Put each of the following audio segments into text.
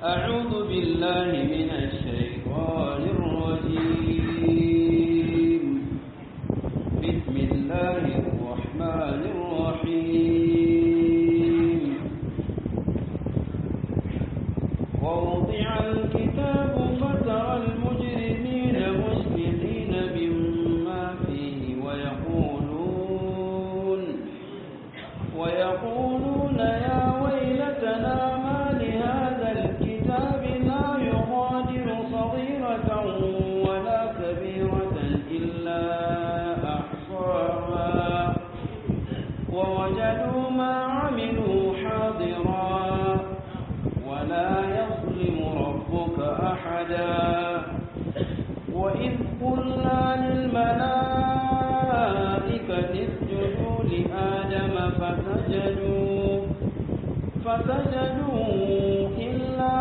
أعوذ بالله من الشيطان الرجيم بسم الله الرحمن الرحيم ووضع الكتاب فترى المجرمين مشفقين مما فيه ويقولون ويقولون يا ويلتنا ما لهذا الكتاب لا يغادر صغيرة ولا كبيرة إلا أحصاها ووجدوا ما عملوا حاضرا ولا يظلم ربك أحدا وإذ قلنا للملائكة اسجدوا لآدم فسجدوا فسجدوا إلا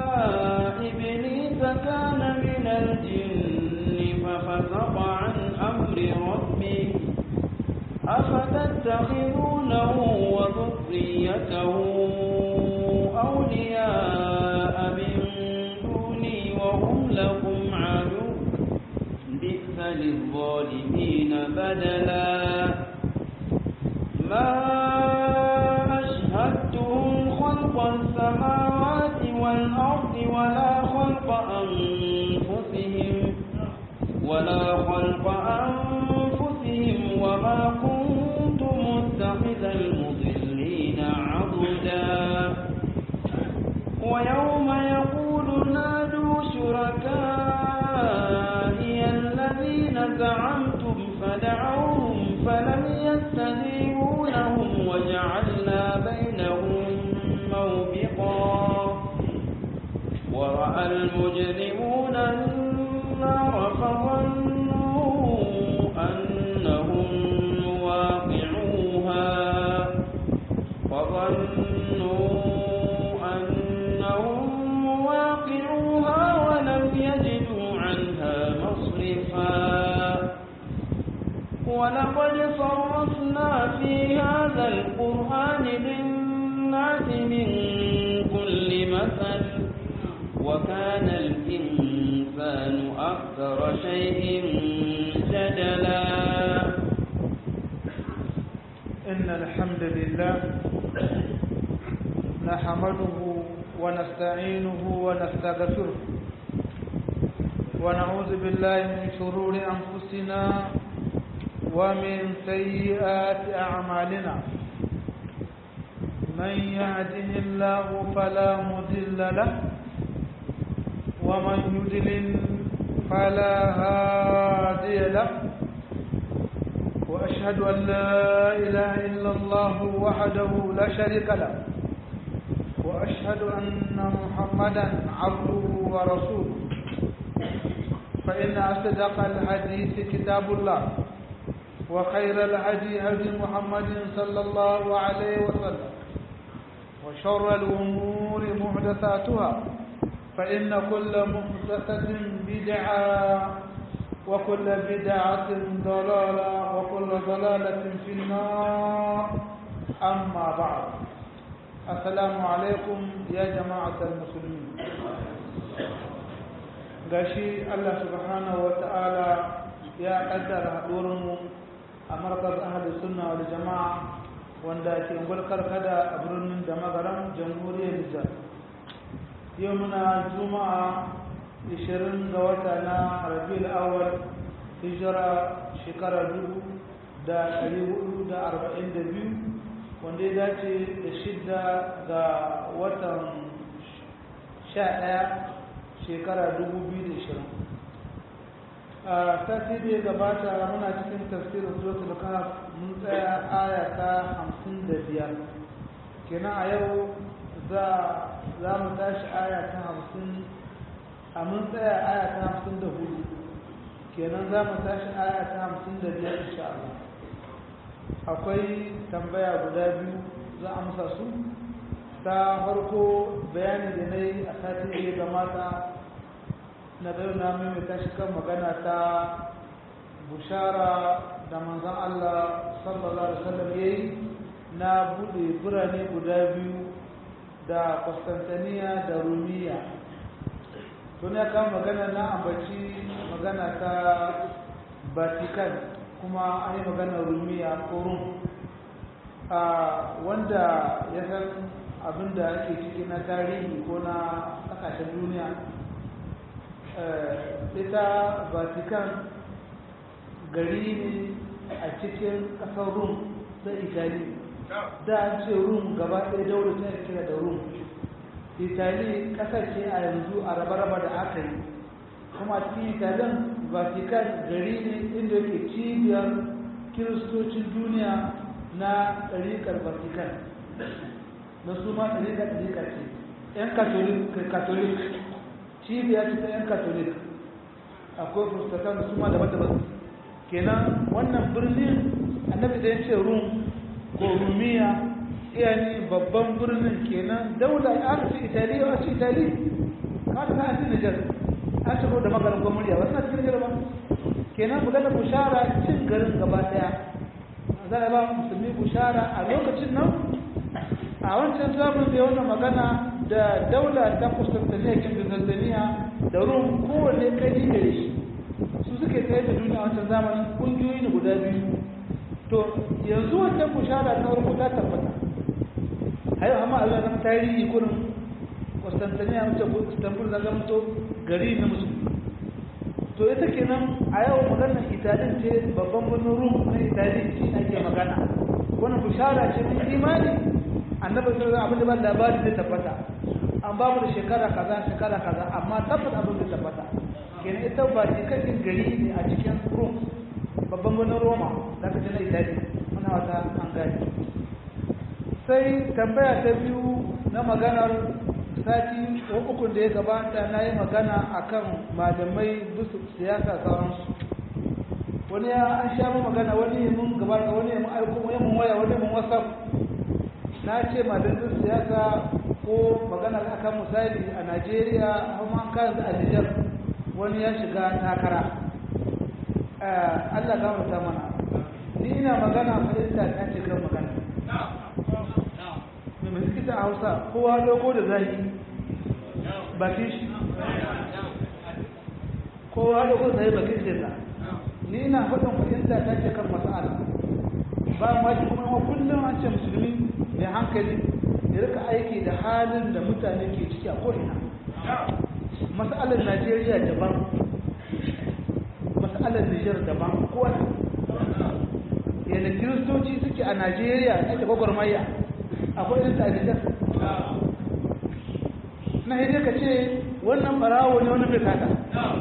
إبليس كان من الجن ففسق عن أمر ربه أفتتخذونه وذريته أولياء من دوني وهم لكم عدو بئس للظالمين بدلا ما أشهدتهم خلق السماوات والأرض ولا خلق أنفسهم ولا خلق أنفسهم وما كنت متخذ المضلين عضدا ويوم يقول نادوا شركائي الذين زعمتم فدعوهم فلم يستجيبوا لهم وجعلنا بينهم موبقا ورأى المجرمون النار فظنوا أنهم واقعوها فظنوا أنهم واقعوها ولم يجدوا عنها مصرفا ولقد صرفنا في هذا القرآن للناس من كل مثل وكان الإنسان أكثر شيء جدلا إن الحمد لله نحمده ونستعينه ونستغفره ونعوذ بالله من شرور أنفسنا ومن سيئات أعمالنا من يهده الله فلا مضل له ومن يضلل فلا هادي له وأشهد أن لا إله إلا الله وحده لا شريك له وأشهد أن محمدا عبده ورسوله فإن أصدق الحديث كتاب الله وخير الهدي هدي محمد صلى الله عليه وسلم وشر الأمور محدثاتها فإن كل محدثة بدعة وكل بدعة ضلالة وكل ضلالة في النار أما بعد السلام عليكم يا جماعة المسلمين gashi Allah subhanahu wa ta'ala ya kaddara haɗurinmu a markaz ahalus sunna wal jama'a wanda ke gulkar kada a birnin da magaran jamhuriyar Nijar yau muna juma'a 20 ga wata na rabiul awwal hijira shekara 1442 wanda ya dace da shidda ga watan 11 shekara 2020 a sati da ya gabata muna cikin tafsirin suratul kahf mun tsaya aya ta 55 kenan a yau za mu tashi aya ta 50 a mun tsaya aya ta 54 kenan za mu tashi aya ta 55 insha Allah akwai tambaya guda biyu za a musa su ta farko bayani da na yi a satin da ya gamata na bayan na maimaita shi kan magana ta bushara da manzan Allah sallallahu Alaihi wasallam ya yi na buɗe birane guda biyu da Constantiniya da Rumiya tun ya kama magana na ambaci magana ta Vatican kuma an yi magana Rumiya ko Rum a wanda ya san abin da ake ciki na tarihi ko na ƙasashen duniya ita Vatican gari ne a cikin ƙasar Rum ta Italy da an ce rum gaba ɗaya daular ta kira da rum itali ƙasar ce a yanzu a raba-raba da aka yi kuma cikin italin vatican gari ne inda yake cibiyar kiristocin duniya na ɗariƙar vatican na su ma ɗariƙar ɗariƙar ce 'yan katolik cibiyar ce ta 'yan katolik akwai protestant su ma daban-daban kenan wannan birnin annabi da ya ce rum ko rumiya yani babban birnin kenan daula an ce italiya a ce itali ka ta an ce nijar an ce da magarin gwamnati ba suna cikin jirma kenan magana bushara cin garin gaba daya za a ba musulmi bushara a lokacin nan a wancan zamun da wannan magana da daula ta kustantaniya kin bizantaniya da rum kowanne kai gare shi su suke tsaye da duniya wancan zamanin kungiyoyi ne guda biyu to yanzu wannan bushara ta farko ta tabbata hayo amma Allah na tarihi kurin Constantinople mace ko Istanbul na zama to gari na musulmi to ita kenan a yau maganar Italian ce babban birnin Rum na Italy shi ake magana wannan bushara ce ta imani annabi sallallahu alaihi wasallam abin da ba labari zai tabbata an ba mu da shekara kaza shekara kaza amma tabbata abin zai tabbata kenan ita ba cikakken gari ne a cikin Rum babban birnin roma da ka na itali muna wata an gani sai tambaya ta biyu na maganar sati ukun da ya gabata na yi magana akan malamai bisu siyasa sauransu wani ya an sha mu magana wani mun gabata wani mun aiko wani mun waya wani mun whatsapp na ce malamai siyasa ko magana akan misali a najeriya kuma an kayan a nijar wani ya shiga takara Allah gafarta mana ni ina magana fahimta ta ce kan magana mai mai suke a hausa kowa dogo da zahiri bakin shi kowa dogo da zahiri bakin shi da ni ina faɗin fahimta ta ce kan masa'ala ba ma shi kuma kullum an ce musulmi mai hankali ya rika aiki da halin da mutane ke ciki a ko'ina masa'alar najeriya daban matsalar Nijar daban kowa yadda kiristoci suke a Najeriya ake gwagwarmaya akwai yin Nijar na hidai ka ce wannan barawo ne wani bai kata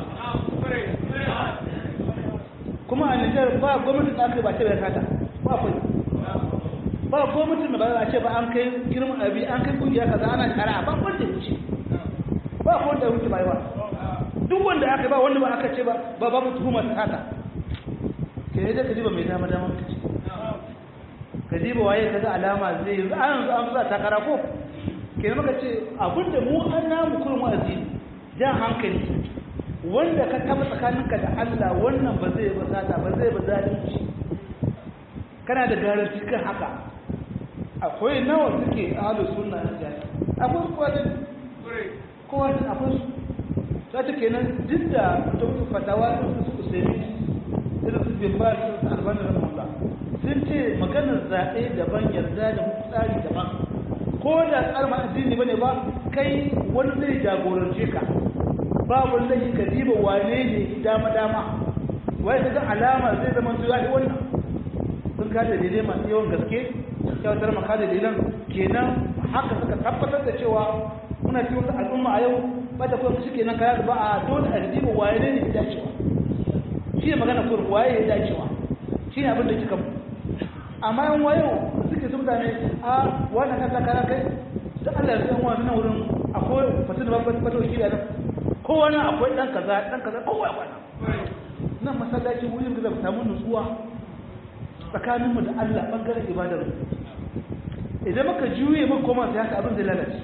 kuma a Nijar ba gwamnatin da aka yi ba ce bai kata ba akwai ba gwamnatin da ba a ce ba an kai girman abi an kai kungiya kaza ana shara ba wanda ya wuce ba wanda ya wuce ba yi ba duk wanda aka ba wanda ba aka ce ba ba babu tuhuma ta haka ke ne da ka diba mai dama dama ka ce ka diba waye ka ga alama zai yi an zo an za takara ko ke maka ce abinda mu an namu kurin wa'azi jan hankali wanda ka taba tsakaninka da Allah wannan ba zai ba sata ba zai ba zalunci kana da garanti kan haka akwai nawa suke ahlus sunna na jami'a akwai kowa da kowa da akwai su ta kenan duk da ta fatawa da su usaimi irin su bin ba su albani da mulla sun ce maganar zaɓe daban yarda da tsari daban ko da tsarin addini bane ba kai wani zai jagorance ka ba wanda yi ka diba wane ne dama dama wai ta ga alama zai zama zuwa yi wannan sun kada daidai masu yawan gaske kyautar maka da dalilan kenan haka suka tabbatar da cewa muna cikin wata al'umma a yau ba ta kuma suke nan kaya ba a dole a diba waye ne ne dacewa shi ne magana kuma waye ya dacewa shi ne abin da kika mu amma yan wayo suke sun mutane a wannan kan takara kai da Allah ya san wannan wurin akwai fatin babban fato shi da nan kowa nan akwai dan kaza dan kaza kowa akwai nan masallaci wurin da zai samu nutsuwa tsakanin mu da Allah bangaren ibadar mu idan muka juye muka koma sai haka abin zai lalace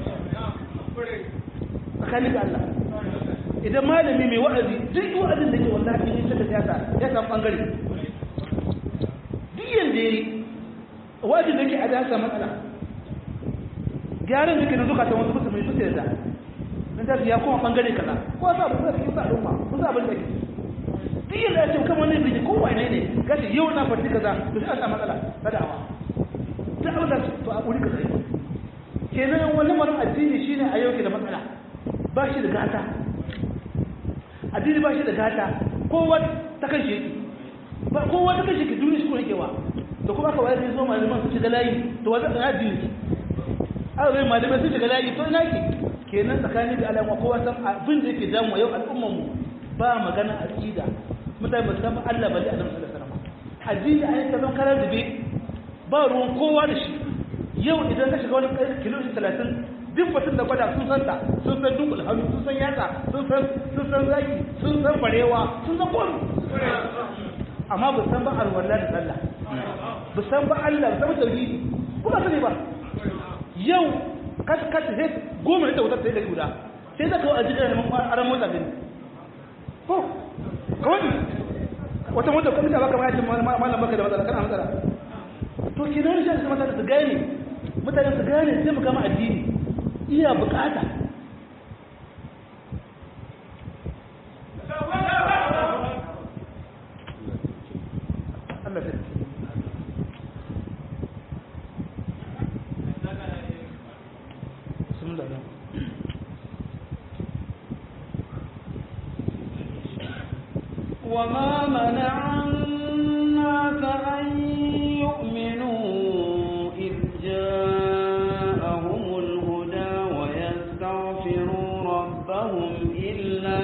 tsakanin da Allah idan malami mai wa'azi duk wa'azin da ke wallahi ne ta siyasa ya samu bangare duk yanda yayi wa'azin da ke a da samu matsala gyaran yake da zukatan wasu musulmi su yarda nan da ya kuma bangare kaza ko sa abin da kike sa al'umma ko sa abin da kike duk yadda ya ce kamar ne biji ko wane ne gashi yau na fadi kaza to sai a samu matsala ta da'awa duk abin da to a kuri kaza kenan wannan marin addini shine a yau ke da matsala ba shi da gata addini ba shi da gata kowa ta kan shi ba kowa ta kan shi ke duniya shi ko yake wa da kuma aka wayar zo malaman su shiga layi to wanda da addini aka zai malamai sun shiga layi to ina ke kenan tsakanin da alama kowa san abin da yake damu yau al'ummar mu ba magana aqida mutane ba san Allah ba da Annabi sallallahu alaihi wasallam addini ai ta zan karar dube ba ruwan kowa da shi yau idan ka shiga wani kilomita 30 duk batun da gwada sun san ta sun san dunkul hannu sun san yatsa sun san sun san zaki sun san barewa sun san komai amma ba san ba alwala da sallah ba san ba Allah ba san tauhidi ko ba sani ba yau kas kas sai goma da wutar sai da guda sai da kawo a jikin aran motsa gani ko kawai wata mota kuma ta baka ma yace malam baka da matsala kana matsala to kinan shi da mutane su gane mutane su gane sai mu gama addini iya bukata Allah sai bismillah وما منع الناس أن يؤمنوا إذ جاءهم الهدى ويستغفروا ربهم إلا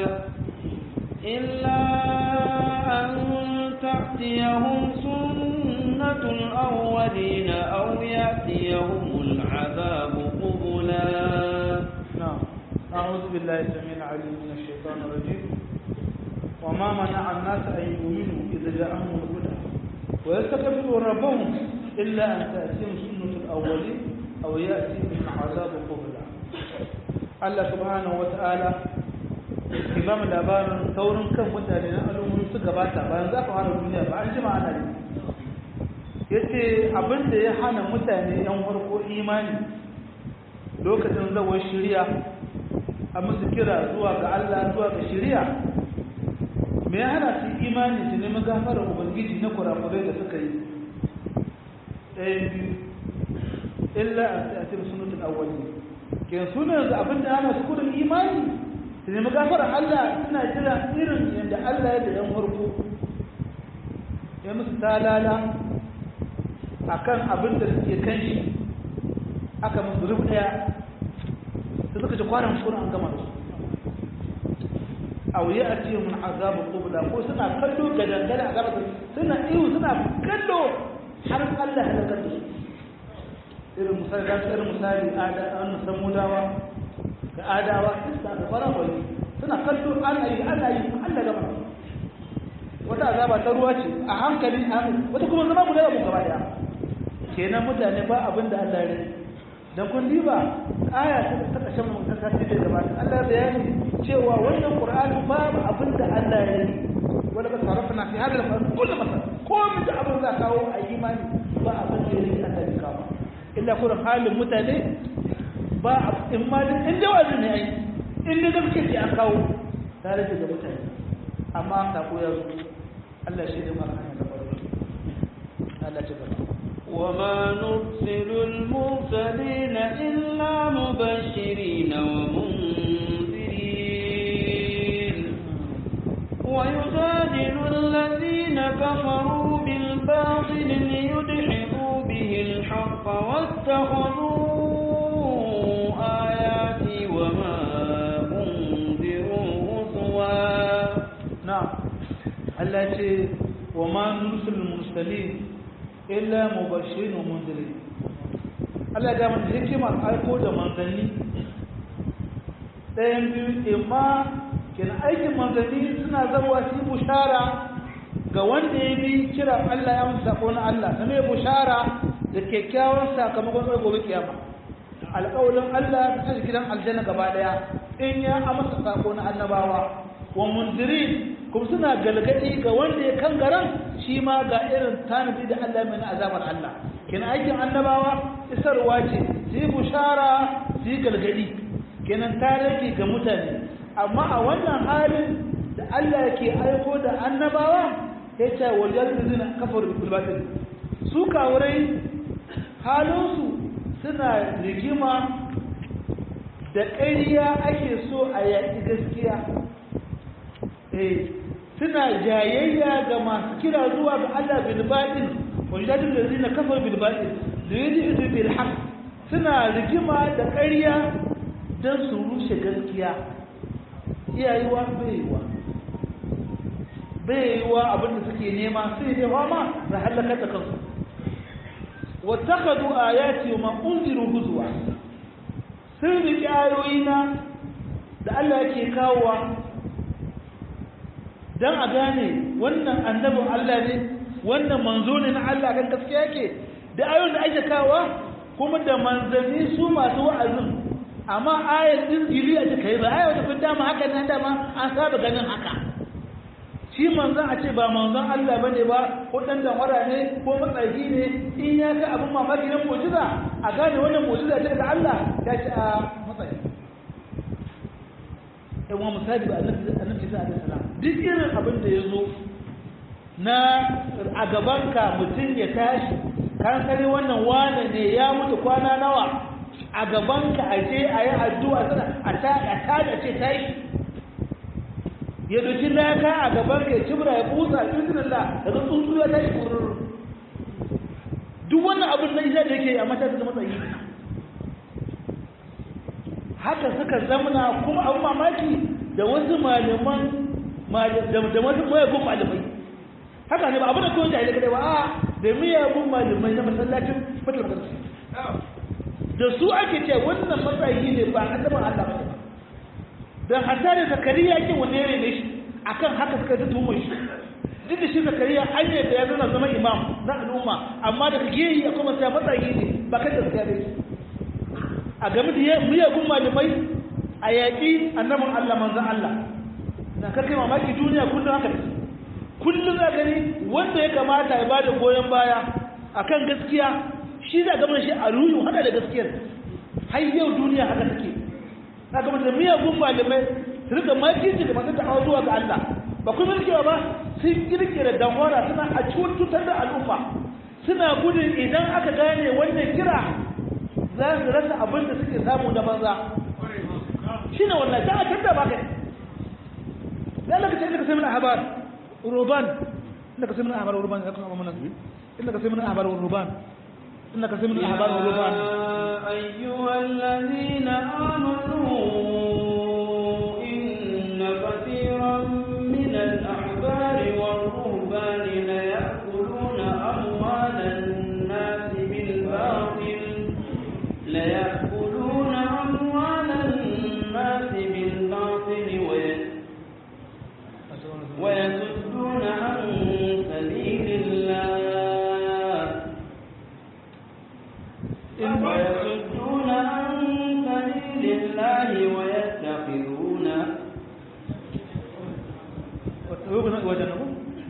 إلا أن تأتيهم سنة الأولين أو يأتيهم العذاب قبلا نعم أعوذ بالله السميع العليم من الشيطان الرجيم وما منع الناس أن يؤمنوا إذا جاءهم الهدى ويستكبروا ربهم إلا أن تأتيهم سنة الأولين أو يأتيهم عذاب قبلا الله سبحانه وتعالى imam labarin saurin kan mutane na al'ummomi su gabata bayan za ka hana duniya ba an jima ana yi ya ce abinda ya hana mutane yan farko imani lokacin zawon shirya a musu kira zuwa ga Allah zuwa ga shirya me ya hana su imani su nemi gafarar ubangiji na kurakurai da suka yi ɗayan biyu illa a sai a ce sunutun awwali ke sunan da abin da ana su kudin imani su nemi gafarar Allah suna jira irin yadda Allah ya da yan farko ya musu talala a kan abin da suke kan shi aka musu rubu ɗaya da suka ci kwanan kuna an gama su aw ya'ti min azab qubla ko suna kallo gadan gadan azab suna iyo suna kallo har Allah ya kallo irin misali da irin misali ada an samudawa da adawa isa da farawali suna kallo ana yi ana yi Allah gaba wata azaba ta ruwa ce a hankali wata kuma zama guda mu gaba daya kenan mutane ba abin da Allah ya rage dan kun diba aya ta ta kashin mu ta kace da gaba Allah ya bayani cewa wannan Qur'ani babu abin da Allah ya yi wala ka sarrafa fi hada al kullu masal ko mun da abin da kawo a imani ba abin da yake Allah ya kawo illa kullum halin mutane ba in ma in da wazin ne ai in da gaske ce an kawo tare da mutane amma sako ya zo Allah shi ne maka hanya da farko Allah ya gaba وما نرسل المرسلين إلا مبشرين ومنذرين ويجادل الذين كفروا بالباطل ليدحضوا به الحق واتخذوا آياتي وما أنذروا هزوا نعم التي وما نرسل المرسلين illa mubashirin wa munzirin Allah ya gama hikimar aiko da manzanni ɗayan biyu imma kenan aikin manzanni suna zarwa su bushara ga wanda ya bi kiran Allah ya musu sako na Allah ta mai bushara da kyakkyawan sakamakon tsoron gobe kiyama alƙawalin Allah ta gidan aljanna gaba ɗaya in ya amsa sako na annabawa wa munzirin kuma suna galgadi ga wanda ya kan garan shi ma ga irin tanadi da Allah mai na azabar Allah kina aikin annabawa isarwa ce su yi bushara su yi galgadi kenan ta rage ga mutane amma a wannan halin da Allah ke aiko da annabawa ya ce wajen zina kafar bilbatin su kawurai halinsu suna rigima da ƙariya ake so a yaƙi gaskiya eh suna jayayya ga masu kira zuwa ga Allah bilbatin wajen da zina kafar bilbatin da yi da bil haq suna rigima da ƙarya don su rushe gaskiya iyayewa baiwa baiwa abinda suke nema sai ne ma da halakar da kansu wattakadu ayati wa unziru huzwa sun riƙe ayoyina da Allah yake kawowa don a gane wannan annabin Allah ne wannan manzo ne na Allah kan gaskiya yake da ayoyin da ake kawowa kuma da manzanni su masu wa'azin amma ayar din jiri a kai ba ayar da kun dama haka nan dama an saba ganin haka shi manzon a ce ba manzon Allah bane ba ko dan danwara ne ko matsayi ne in ya ga abin mamaki na mu'jiza a gane wannan mu'jiza ce daga Allah ya ce a matsayi ɗan wa misali ba annabi annabi sallallahu alaihi wasallam duk irin abin da ya zo na a gabanka mutum ya tashi kan kare wannan wane ne ya mutu kwana nawa a gabanka a je a yi addu'a sana a ta da ce ta yi ya doki laka a gabanka ya cibra ya busa bismillah daga tsuntsu ya tashi kurur duk wannan abin na isa da yake a matakin da matsayi haka suka zamana kuma abin mamaki da wasu malaman da wasu mayagun malamai haka ne ba abin da kawai jahilai kadai ba a da miyagun malamai na masallacin matalautar da su ake ce wannan matsayi ne ba a zaman Allah ba don hatta da zakariya kin wanda ya rene shi akan haka suka ta tuhumar shi duk da shi zakariya an yi da ya zana zama imam na al'umma amma daga geyi a kuma sai matsayi ne ba kan gaskiya ne a game da miyagun malamai a yaƙi annabin Allah manzan Allah na karkai mamaki duniya kullum haka ne kullum za gani wanda ya kamata ya bada goyon baya akan gaskiya shi za gaba shi a ruhu hada da gaskiyar har yau duniya haka take na gaba da miyagun malamai su rika makirci da masu ta'awa zuwa ga Allah ba kuma rikewa ba sun kirkira damwara suna a cutar da al'umma suna gudun idan aka gane wannan kira za su rasa abin da suke samu na banza shi ne wannan ta a canza ba kai da Allah ka ce ka sai mana habar ruban inda ka sai mana habar ruban ya kuma mana inda ka sai mana habar ruban inda ka sai mana habar ruban أيها الذين آمنوا إن كثيرا من الأحبار والرهبان ليأكلون أموال الناس بالباطل ليأكلون أموال الناس بالباطل ويس- ويصدون عن سبيل الله ويصدون عن سبيل الله ويتخذون wajen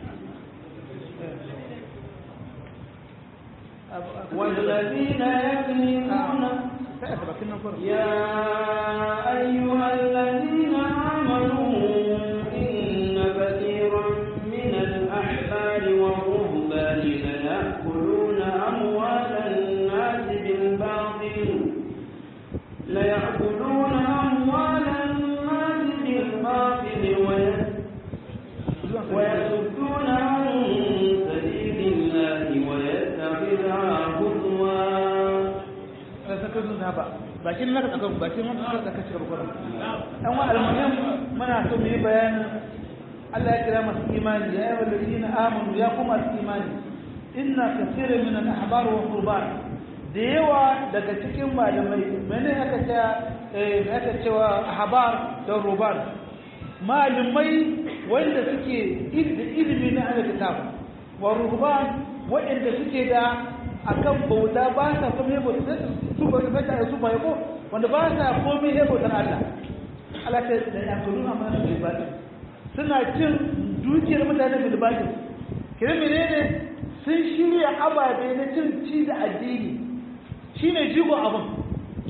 والذين يكنزون يا أيها الذين آمنوا إن كثيرا من الأحبار والرهبان ليأكلون أموال الناس بالباطل ليأكلون أموال الناس بالباطل ويس- ويصدون عن سبيل الله ويتخذها هزوا bakin naka tsakan bakin wanda suka tsaka cikin rukunan dan wa almuhim muna so mu yi bayanin Allah ya kira masu imani ya ayyuhal ladina amanu ya kuma masu imani inna kaseeran min al-ahbar wa qurban da yawa daga cikin malamai mene aka ce eh aka cewa ahbar da ruban malamai wanda suke ilimi na al-kitab wa ruban wanda suke da akan bauta ba sa komai bauta su ba ta su ba yako wanda ba sa komai he bautar Allah Allah ta da ya kullu amma su ba suna cin dukiyar mutane bil batil kire menene sun shirya ababe na cin ci da addini shine jigo abun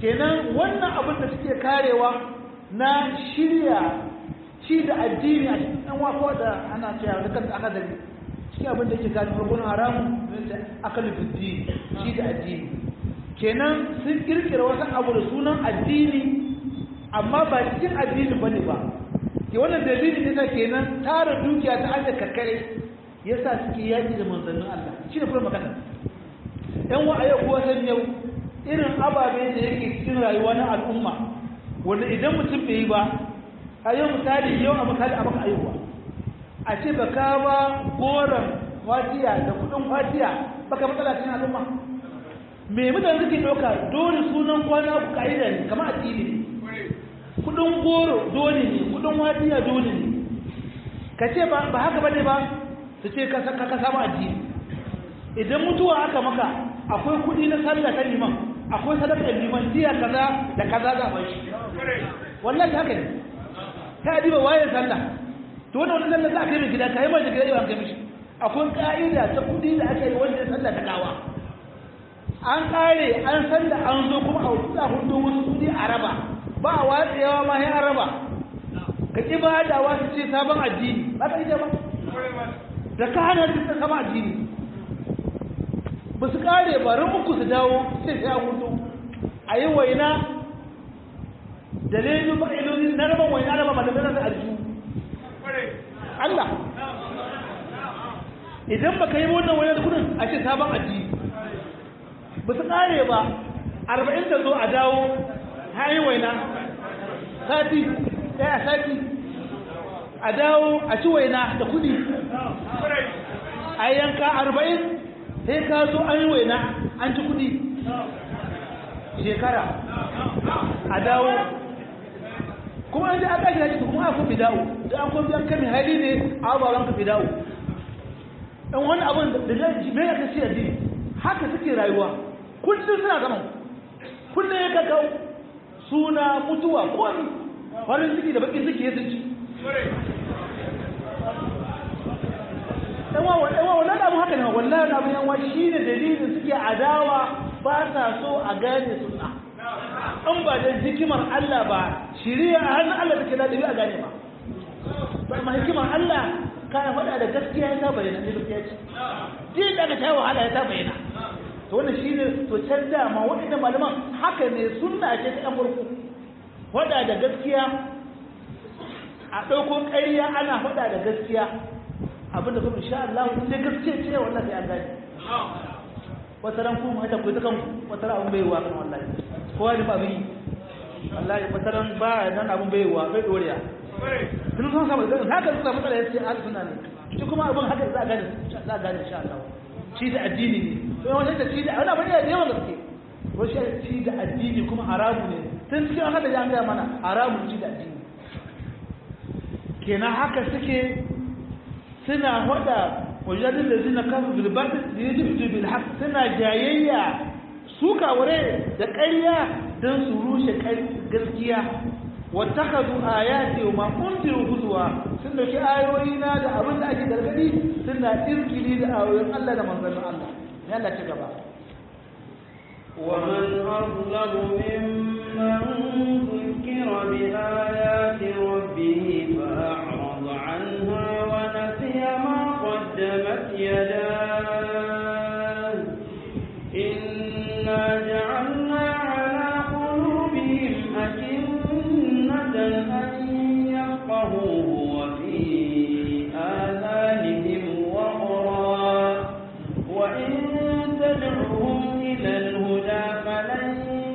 kenan wannan abin da suke karewa na shirya shi da addini a cikin ɗan wako da ana cewa da kanta aka dari shi abin da ke gani farkon haramu da aka lufiddi shi da addini kenan sun kirkira wasu abu da sunan addini amma ba cikin addini bane ba ke wannan dalili ne kenan tara dukiya ta hanyar karkare yasa suke yaki da manzannin Allah shi ne kuma magana ɗan wa ayo kuwa san yau irin ababe da yake cikin rayuwa na al'umma wanda idan mutum bai yi ba a yau misali yau a misali a maka aihuwa a ce ba ka ba goron fatiya da kudin fatiya baka matsala cikin al'umma me mutane suke ɗauka dole sunan kwana ku ka'ida ne kamar addini ne kudin goro dole ne kudin fatiya dole ne ka ce ba haka bane ba su ce ka ka samu addini idan mutuwa aka maka akwai kudi na sallah ta liman akwai sadakar liman diya kaza da kaza za a shi wallahi haka ne ta diba waye sallah to wannan wannan sallah za a kai mai gida kai mai da gida yawan kai mishi akwai ka'ida ta kudi da aka yi wanda ya sallah ta gawa an kare an san da an zo kuma a wuta hudu wasu kudi a raba ba a watsewa ma ya raba ka ki ba da wasu ce sabon addini ba ka ita ba da ka hana su sabon addini ba su kare ba ran uku su dawo sai sai a hudu a yi waina da lelu ba iloli na raba waina raba ba da zana da alju Allah idan ba ka yi wannan waina da kudin a ce sabon addini ba su kare ba arba'in da zo a dawo hayi waina sati ɗaya sati a dawo a ci waina da kudi a yanka arba'in sai ka zo an yi waina an ci kudi shekara a dawo kuma an ji aka shi haji kuma aka fi dawo da an kuma biyan kami hali ne a ababen ka fi dawo ɗan wani abin da zai bai aka ce addini haka suke rayuwa kullum suna zaman kullum ya kakau suna mutuwa komi farin ciki da bakin ciki ya ci ɗanwa wannan abu haka ne wallahi abu yanwa shi ne dalilin suke adawa ba sa so a gane suna an ba da hikimar Allah ba shiriya a hannun Allah take da a gane ba ba ma hikimar Allah kayan faɗa da gaskiya ya ta bayyana ne gaskiya ce jin da ka ta wahala ya ta bayyana to wannan shi ne to can dama waɗanda malaman haka ne sunna ce ta ɗan farko faɗa da gaskiya a ɗauko ƙarya ana faɗa da gaskiya abinda kuma insha Allah in dai gaskiya ce wallahi an gane wata ran kuma hata ku dukan wata ran abun bai wa kan wallahi kowa da ba bi wallahi wata ran ba nan abun bai wa bai doriya tun sun samu da haka suka matsala yace al sunna ne shi kuma abun haka za a gane za a gane insha Allah shi da addini ne to yawan da shi da wani abin da yawan gaske ko shi da addini kuma haramu ne tun cikin haka da ya ga mana haramu shi da addini kenan haka suke suna hada wajen da zina kafa bilbatin da ya jibtu bil haq suna jayayya su kawure da ƙarya don su rushe gaskiya wattakazu ayati wa ma unziru huzwa sun dauki ayoyi na da abin da ake gargadi suna irkili da ayoyin Allah da manzon Allah ya Allah ci gaba ومن أظلم ممن ذكر بآيات ربه فأعرض عنها ونسي ما قدمت يداه إنا جعلنا على قلوبهم أكنة أن يفقهوه وفي آذانهم وقرا وإن تدعوهم إلى الهدى فلن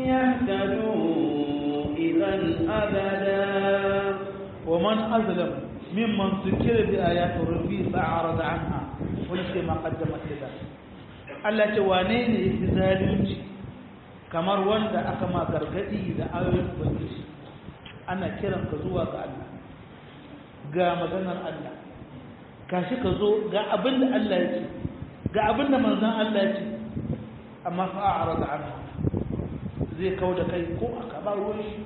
يهتدوا إذا أبدا ومن أظلم ممن ذكر بآيات ربه فأعرض عنها ونسي ما قدمت يداه Allah ce wane ne ya fi zalunci kamar wanda aka ma gargadi da ayoyin ubangiji ana kiran ka zuwa ga Allah ga maganar Allah kashi ka zo ga abin da Allah ya ce ga abin da manzon Allah ya ce amma fa a'rada anha zai kawo da kai ko aka ba ruwan shi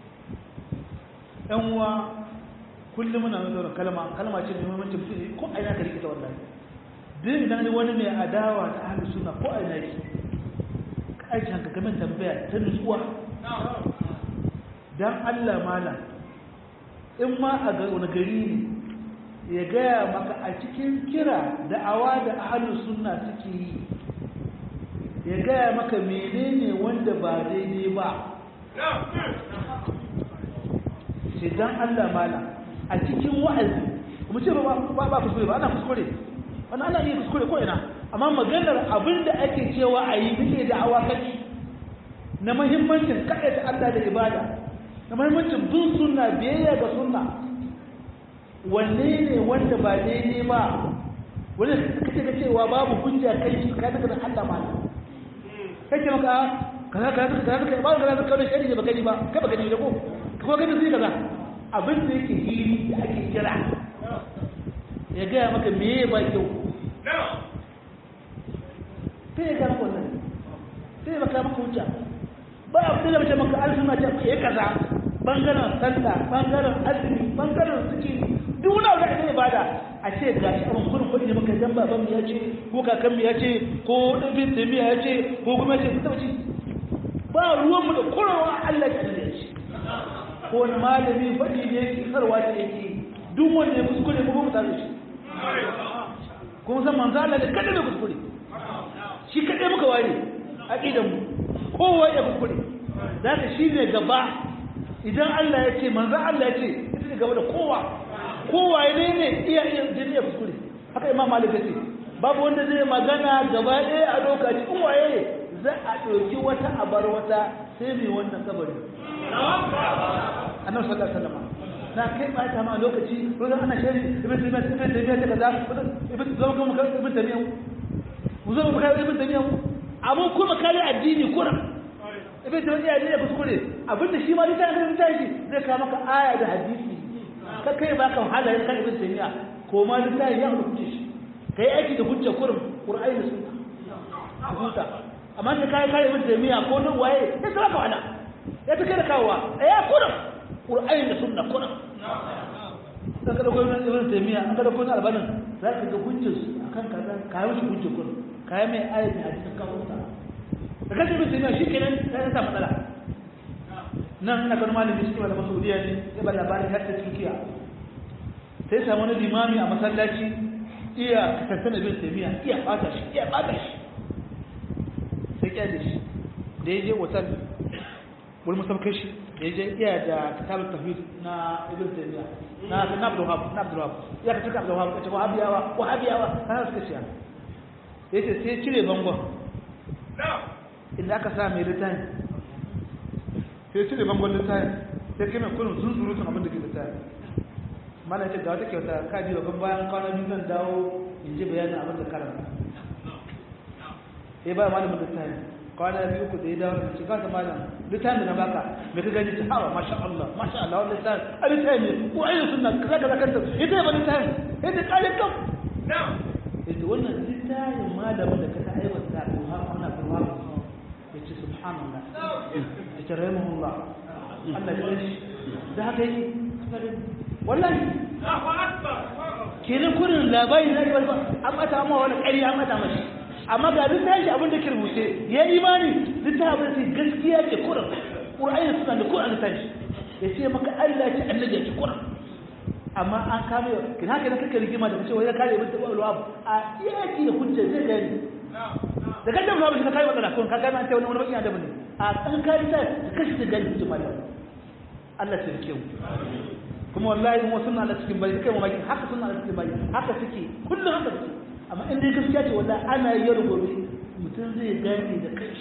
ɗan uwa kullum muna mai zaune kalma kalma ce mai muhimmanci mutum ko a ina ka rikita wallahi duk idan wani mai adawa ta ahli sunna ko a ina yake ka aiki hanka gamin tambaya ta nutsuwa dan Allah malam in ma a ga wani gari ne ya gaya maka a cikin kira da awa da ahalus sunna suke yi ya gaya maka menene wanda ba daidai ba sai dan Allah malam a cikin wa'azi mu ce ba ba kuskure ba ana kuskure wannan ana iya kuskure ko ina amma maganar abinda ake cewa a yi muke da awa kaci na muhimmancin kaɗaita Allah da ibada na muhimmancin bin sunna biyayya ga sunna wanne ne wanda ba daidai ba wanda kake ga cewa babu hujja kai shi ka daga Allah ma kake maka kaza kaza kaza kaza ba kaza kaza shari ba gani ba kai ba gani da ko ko gani sai kaza abin da yake hili da ake kira ya gaya maka meye ba kyau sai ya gaya maka wannan sai ya maka maka hujja ba a da mace maka an suna ce ya kaza bangaren sallah bangaren azumi bangaren suke duk wani abu da ake ibada a ce ga shi abin kurin kuɗi maka dan baban ya ce ko kakan ya ce ko ɗabin tamiya ya ce ko kuma ya ce ku taɓa ba ruwan mu da kurawa Allah ya da shi ko wani malami faɗi ne yake sarwa da yake duk wanda ya kuskure ko kuma tare shi kuma san manzo Allah da kada da kuskure shi kadai muka ware aqidan mu kowa ya kuskure zaka shi ne gaba idan Allah ya ce manzo Allah ya ce ita ne gaba da kowa kowa ne ne iya iya jini ya kuskure haka imam malik ya ce babu wanda zai magana gaba ɗaya a lokaci in waye za a ɗauki wata a bar wata sai mai wannan kabari annabi sallallahu alaihi wasallam na kai ba ta ma lokaci ko ana shari ibn taymiya ibn taymiya ta kaza ibn zama kuma kan ibn taymiya mu zama kuma ibn taymiya amma kuma kare addini kuran ibn taymiya ne ya kuskure abinda shi ma dai ta kan tashi zai kawo maka aya da hadisi ka kai ba ka wahala yin kan ibn taymiya ko ma duk tayi ya hukunce shi kai aiki da hujja kurum qur'ani da sunna ka huta amma da kai kai ibn taymiya ko nan waye sai ka wahala ya ta kai da kawowa ya kurum qur'ani da sunna kurum dan kada ko ibn taymiya an kada ko na albanin za ka ga hujjar su akan kaza kai mushi hujja kurum kai mai ayati hadisin ka huta da kace ibn taymiya shikenan sai ta matsala nan ina ganin malami cikin malaman saudiya ne ya ba labarin har ta turkiya sai samu wani limami a masallaci iya tattana bin taimiya iya bata shi iya bata shi sai kyale shi da ya je wutar wani musamman shi da ya je iya da kitabun tafid na ibn taimiya na na abdul wahab na abdul wahab ya ka cika abdul wahab kace wahabiyawa wahabiyawa kana suka ciya yace sai cire bangon inda aka sa mai littafi sai cire bangon littafi sai kai mai kullum sun surutun abin da ke littafi mana ce ga wata kyauta ka ji wa bayan kwana biyu zan dawo in ji bayanin abin da karanta sai ba malamin littafi kwana biyu ku da ya dawo da shiga ta malam littafin da na baka me ka gani ta hawa masha Allah masha Allah wannan littafi a littafi ne ko ayyukan sunna kaza kaza kanta ita ya ba littafi ita kare kam ita wannan littafin malamin da ka ta aiwata ko har ana kuma ya ce subhanallah ya ce rahimahullah Allah ya shi da haka yi wallahi kenan kurin labari na ribar an mata ma wani ƙari an mata mashi amma ga duk tashi abin da ke rubuce ya imani duk ta abin da gaskiya ke kurin ƙur'ani suna da kurin tashi ya ce maka Allah ce annabi ya ce kurin amma an kame kina haka kake rigima da cewa ya kare bin tabbal wab a yaki da hujja zai gani da kan da shi ka kai wannan kun ka gane an ce wani wani bakin adabi ne a kan kai ta kashi da gani hujja mallam Allah ya rike mu kuma wallahi mu sunna da cikin bai kai mamaki haka sunna da cikin bai haka suke kullum haka suke amma in dai gaskiya ce wallahi ana yi gobe mutum zai gane da kai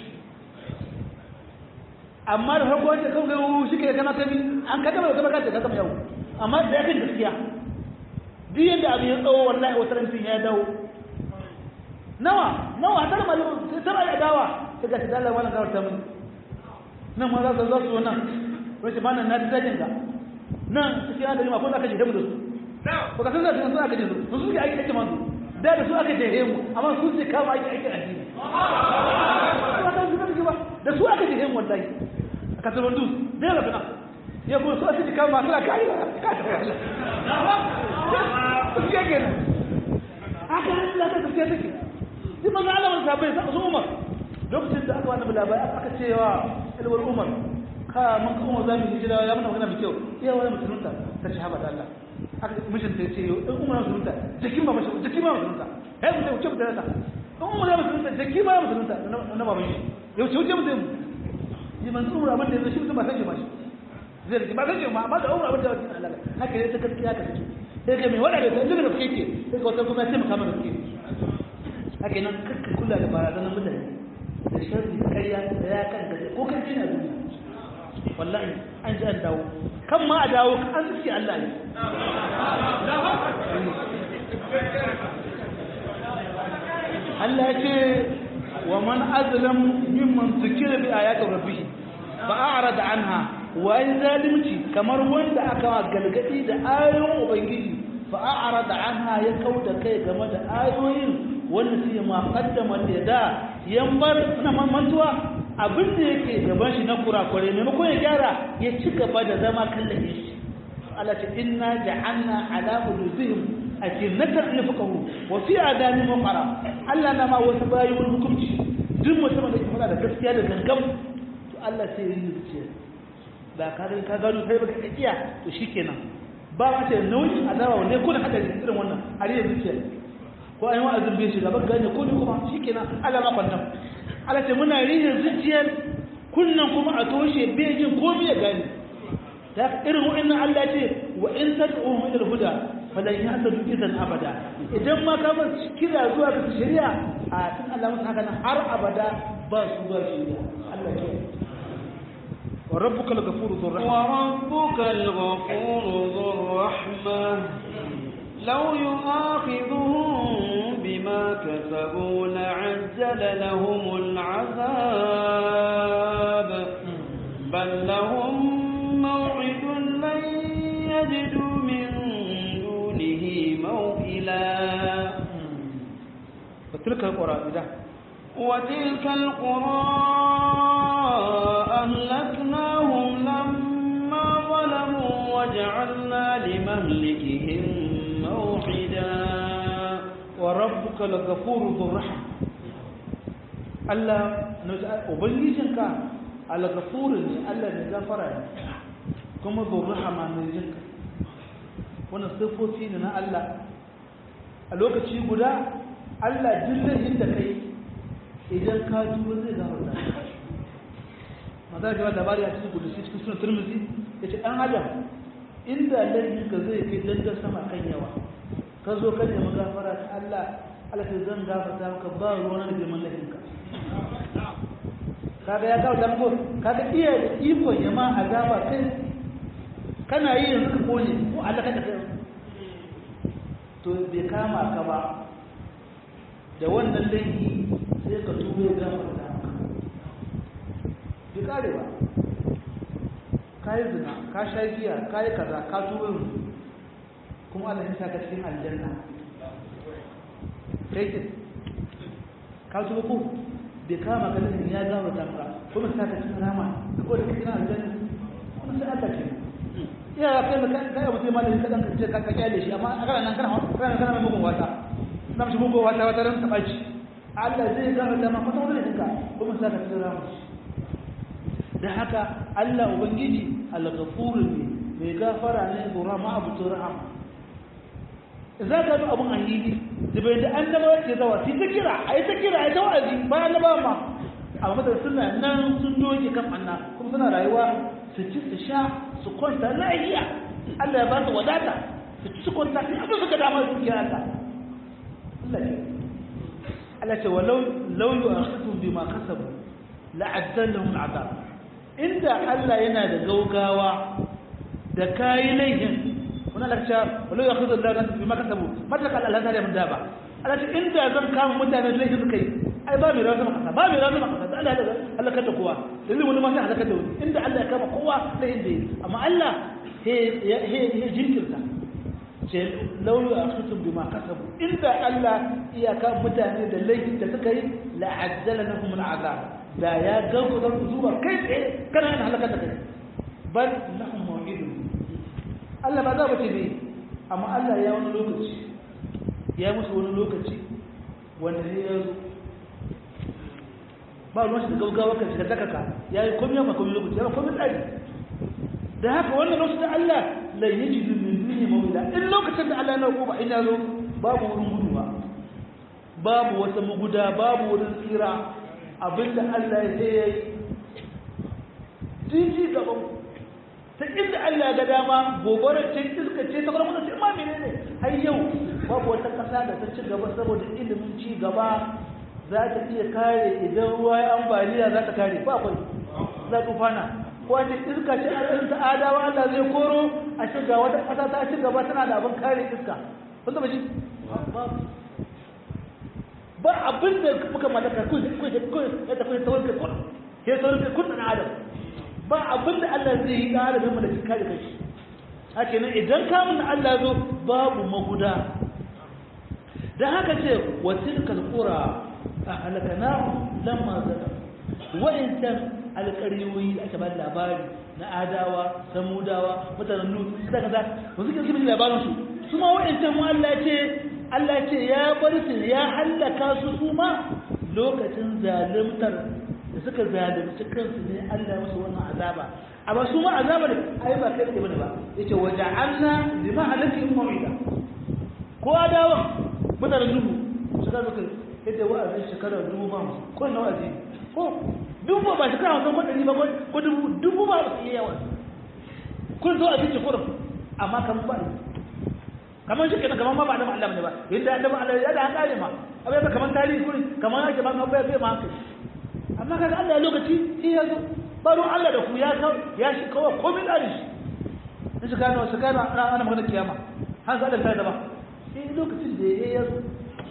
amma da farko wanda kan gaiwu shi ke kana tabi an ka gama gama ka gama yau amma da yakin gaskiya duk yadda abin ya tsawo wallahi wata rantin ya dawo nawa nawa tar malamu sai tara ya dawa daga shi dalal wannan gawar ta mun nan ma za su zo su nan wani ba nan na dajin ga nan suke aka jima ko aka je mu da su ko ka san da su aka je su su suke aiki ake manzo da da su aka je mu amma su suke kama aiki aiki addini ba ka su ba da su aka je mu wallahi aka san wandu da ga kana ya ko su aka je kama suna kai ka ta wallahi su ke kenan haka Allah ta tafiya take sai manzo Allah mun sabai sa su Umar lokacin da aka wani labari aka cewa ilwar Umar ka mun kuma za mu hijira ya muna magana mai kyau iya wani musulunta ta ce haba da Allah aka mishin ta ce in umar musulunta jikin ba mashi jikin ba musulunta ya mutum wuce mutum ta in umar musulunta jikin ba musulunta na baban shi ya wuce wuce mutum yi manzu umar abin da ya shi mutum ba san shi ba shi zai rike ba san shi ma amma da umar abin da ya Allah haka ne ta gaskiya ka take sai ka mai wada da ta daga gaske ke sai ka wata kuma sai maka mana gaske haka nan kakka kula da barazanar mutane da sharri da ƙarya da ya kan gaje ko kan na duniya wallahi an ji an dawo kan ma a dawo an suke Allah ne Allah ya ce wa man azlam mimman zikira bi ayati rabbih fa a'rada anha wa in zalimci kamar wanda aka galgadi da ayoyin ubangiji fa a'rada anha ya kauda kai game da ayoyin wanda sai ma qaddama da yambar na mantuwa abin da yake gaban shi na kurakure maimakon ya gyara ya ci gaba da zama kallon shi Allah ce inna ja'alna ala qulubihim akinnatan yafqahu wa fi adani muqara Allah na ma wasu bayi wani hukunci duk mutum da ke fada da gaskiya da gangam to Allah sai ya yi zuciya da ka ga ka gano kai baka kiya to shikenan ba ma ce nauyin azaba ne ko da hadari irin wannan a riya zuciya ko ayi wa'azin bai shiga ba gane ko ne kuma shikenan Allah ma kwantam Allah ce muna rihin zuciyar kunnan kuma a toshe bejin komai ya gani ta irin wa'annan Allah ce wa in tad'u ila huda falan yahtadu idan abada idan ma ka bar kira zuwa ga shari'a a tun Allah mun haka nan har abada ba su ba shari'a Allah ke wa rabbuka al-ghafuru dhur rahma wa rabbuka al-ghafuru dhur rahma law yu'akhidhuhum bima kasabu la'ajjala lahum al-'adhab bal lahum maw'idun lan yajidu min موئلا وتلك القرى إذا وتلك القرى أهلكناهم لما ظلموا وجعلنا لمهلكهم موعدا وربك لغفور ذو الرحمة Allah ubangijinka al-ghafur ne Allah ne gafara ne kuma ذو الرحمة ne jinka wannan siffofi ne na Allah a lokaci guda Allah duk da kai idan ka tuba zai gafarta maza ga labari a cikin gudusi cikin sunan turmuzi ya ce ɗan adam inda laifin ka zai kai dangar sama kan yawa ka zo ka nemi gafara ta Allah Allah ta zan gafarta maka ba ruwan da girman laifin ka kaga ya gafarta maka kaga iya da ikon ya ma azaba kai kana yi yanzu ka kone ko Allah ka kai to bai kama ka ba da wannan laifi sai ka tuba ya gama da maka bai kare ba ka yi zina ka sha giya ka yi kaza ka tuba yanzu kuma Allah ya saka cikin aljanna kai ke ka tuba ko bai kama ka laifin ya gama da maka kuma saka cikin rama ko da cikin aljanna kuma sai aka ce iya kai ka kai mutum malami ka dan kace ka kyale shi amma a kana nan kana kana kana mai mugun wata na mishi mugun wata wata ran tabaci Allah zai ga da ma fata wannan dinka kuma sai ka tsira mu da haka Allah ubangiji al-ghafur ne mai gafara ne gura ma abu turham za ka bi abun ahidi da bai da annaba ke zawa sai ta kira ai ta kira ai ta wa'azi ba annaba ma amma da suna nan sun doge kan anna kuma suna rayuwa su ci su sha su kwanta lahiya Allah ya ba su wadata su ci su kwanta sai abin suka dama su kira Allah Allah ce Allah ce walau law yu'akhidhum bima kasabu la'addalahum al'adab inda Allah yana da gaugawa da kayi laihin wannan lakta walau yu'akhidhu Allah bima kasabu mata kal Allah ta da ba Allah ce inda zan kama mutane laihin suka yi ai ba mai rawa kasa ba mai rawa kasa Allah ya halaka da kowa dalilin wani ma sai halaka da wani inda Allah ya kama kowa da inda yi amma Allah he he jinkirta ce laulu akhitum bima kasabu inda Allah iya kama mutane da laifin da suka yi la ajjala lahum al'azab da ya ganku da zuwa kai tsaye kana yin halaka da kai bal lahum maw'idun Allah ba za ba ce ne amma Allah ya wani lokaci ya musu wani lokaci wanda ne ya zo ba ruwan shi da gaugawa kan shiga dakaka ya yi komai ma komai lokaci ya ba komai tsari da haka wannan lokacin da Allah la yajidu min duni mawla in lokacin da Allah ya nauko ba ina zo babu wurin gudu ba babu wata maguda babu wurin tsira abinda Allah ya sai yayi jiji gaban ta inda Allah ya ga dama gobarar ce iska ce ta kuma ce ma menene har yau babu wata kasa da ta ci gaba saboda ilimin ci gaba za ta iya kare idan ruwa ya ambaliya za ta kare ba akwai za ta fana ko a ce iska ce a ɗin adawa Allah zai koro a shiga wata ƙasa ta ci gaba tana da abin kare iska kun taɓa shi ba abin da muka mallaka kun kun kun ya tafi tawon kai kun ke tawon kai kun na adam ba abin da Allah zai yi da adam mu da shi kare kai haka nan idan kamun Allah zo babu maguda dan haka ce wa tilkal qura ahlakanahu lamma zalamu wa'intan alƙaryoyi da aka ba labari na adawa samudawa mutanen nu suka kaza ba suke suke labarin su su ma wa'intan mu Allah ce Allah ce ya bar su ya hallaka su su ma lokacin zalimtar da suka zalunci kansu ne Allah ya musu wannan azaba amma su ma azabar ai ba kai da bane ba yace waja'alna lima halakin mawida ko adawa mutanen nuhu suka zo yadda wa'azin shekarar dubu ba ko na wa'azi ko dubu ba shekara hamsin ko ɗari ba ko dubu dubu ba su iya yawa kun zo a cikin kurin amma kan ba kamar shi kenan kamar ma ba adam Allah ne ba yadda adam Allah ya da hankali ma abin da kamar tarihi kurin kamar yake ba kan bai bai ma hankali amma kaga Allah ya lokaci shi ya zo baro Allah da ku ya ya shi kawai komai da shi in shi gano shi gano ana ana magana kiyama har za da da ba eh lokacin da ya zo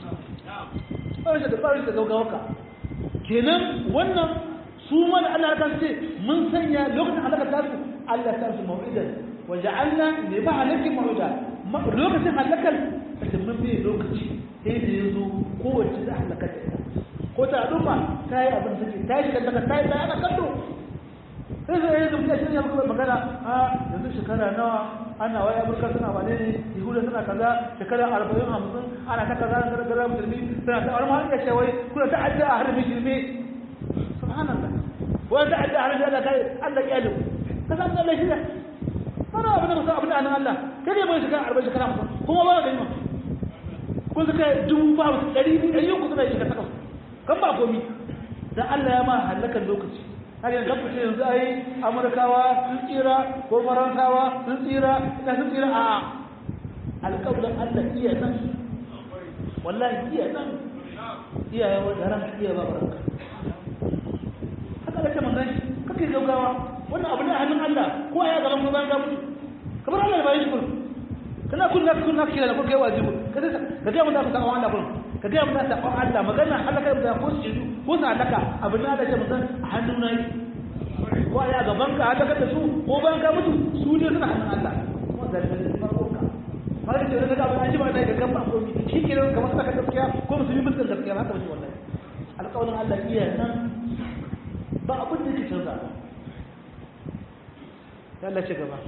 barin da barin da gaugawa kenan wannan su ma da Allah kan ce mun sanya lokacin halaka ta su Allah ta su mau'idan wa ja'alna li ba'alaki mau'ida lokacin halakal sai mun bi lokaci sai da yazo kowace da halaka ta ko ta dufa ta yi abin take ta yi kanta ta yi ta ana kallo sai sai yanzu mutum shi ne muka magana a yanzu shekara nawa ana waya burka suna wane ne yahuda suna kaza shekara arba'in hamsin ana ta kaza na gargara musulmi suna ta wani mahaifiya ce wai kuna ta adda a harbin shirme subhanallah wani ta adda a harbin Allah kai Allah kyalin ka san Allah shi ne mana abin da musa abin da anan Allah kai ne bai shekara arba'in shekara hamsin kuma ba ka yi ma kun suka dubu ba su ɗari biyu ɗari uku suna yi shekara takwas kan ba komi dan Allah ya ma halakan lokaci har yanzu kan fice yanzu ai amurkawa sun tsira ko faransawa sun tsira ina sun tsira a alƙawlan Allah iya nan wallahi iya nan iya yawan daren iya ba barka haka da ke manzan shi kake gaugawa wannan abu ne a hannun Allah ko ya gaban ko bayan mutu kamar Allah ya bayi shi kullum kana kunna kunna kira da kuka yi wajibu ka ga mun da ka kawo Allah kullum ka ga mun da sakon Allah magana halaka da ko shi ko sa halaka abin da ke mun a hannun nayi ko ya gaban ka halaka da su ko ban ka mutu su ne suna hannun Allah ko da ne farko ka har da daga abin an ji ba da ga kan ba ko shi ke kamar saka gaskiya ko musulmi mutum gaskiya haka ba shi wallahi alƙawarin Allah iya nan ba abin da yake canza Allah ce gaba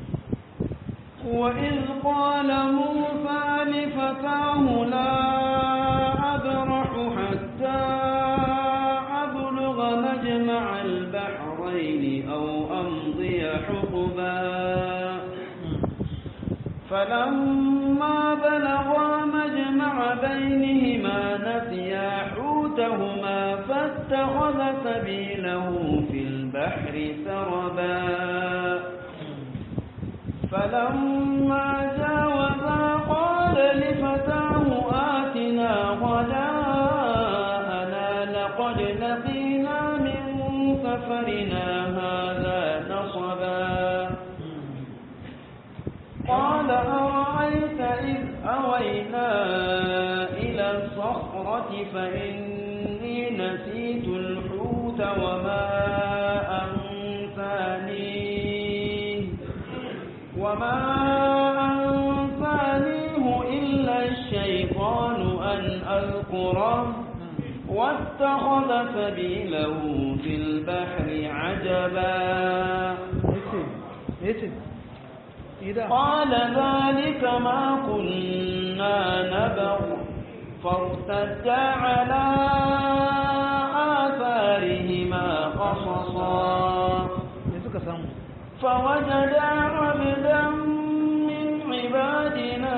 وإذ قال موسى لفتاه لا أبرح حتى أبلغ مجمع البحرين أو أمضي حقبا فلما بلغا مجمع بينهما نسيا حوتهما فاتخذ سبيله في البحر سربا فلما جاوزا قال لفتاه آتنا غداءنا لقد لقينا من سفرنا هذا نصبا قال أرأيت إذ أوينا إلى الصخرة فإني نسيت الحوت وما أنسانيه وما أنفانيه إلا الشيطان أن أذكره واتخذ سبيله في البحر عجبا قال ذلك ما كنا نبغ فارتدا على علما قصصا ne suka samu فوجدا عبدا من عبادنا